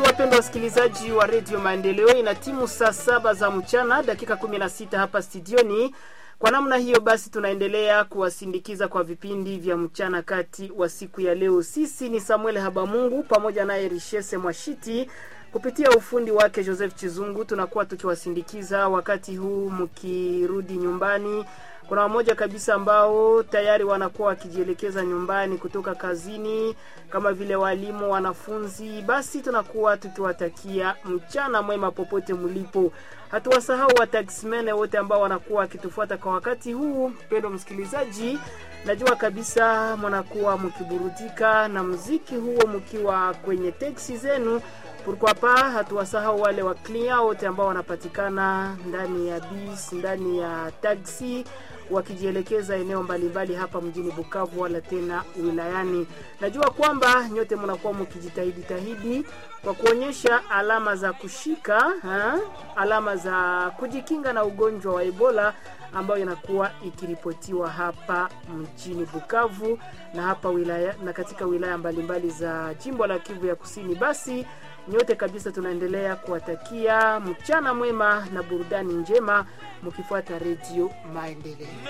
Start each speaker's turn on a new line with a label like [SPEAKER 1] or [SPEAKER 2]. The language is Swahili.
[SPEAKER 1] Basi wapendwa wasikilizaji wa redio Maendeleo, ina timu saa saba za mchana dakika 16 hapa studioni. Kwa namna hiyo basi, tunaendelea kuwasindikiza kwa vipindi vya mchana kati wa siku ya leo. Sisi ni Samuel Habamungu pamoja naye Richese Mwashiti kupitia ufundi wake Joseph Chizungu, tunakuwa tukiwasindikiza wakati huu mkirudi nyumbani. Kuna wamoja kabisa ambao tayari wanakuwa wakijielekeza nyumbani kutoka kazini, kama vile walimu, wanafunzi. Basi tunakuwa tukiwatakia mchana mwema popote mlipo. Hatuwasahau wataximene wote ambao wanakuwa wakitufuata kwa wakati huu. Mpendo msikilizaji, najua kabisa mnakuwa mkiburudika na mziki huo mkiwa kwenye teksi zenu Pourquoi pas hatuwasahau wale wa client wote ambao wanapatikana ndani ya bis, ndani ya taxi wakijielekeza eneo mbalimbali hapa mjini Bukavu wala tena wilayani. Najua kwamba nyote mnakuwa mkijitahidi tahidi kwa kuonyesha alama za kushika ha? alama za kujikinga na ugonjwa wa Ebola ambayo inakuwa ikiripotiwa hapa mjini Bukavu na hapa wilaya na katika wilaya mbalimbali za jimbo la Kivu ya Kusini. Basi nyote kabisa tunaendelea kuwatakia mchana mwema na burudani njema mkifuata redio Maendeleo.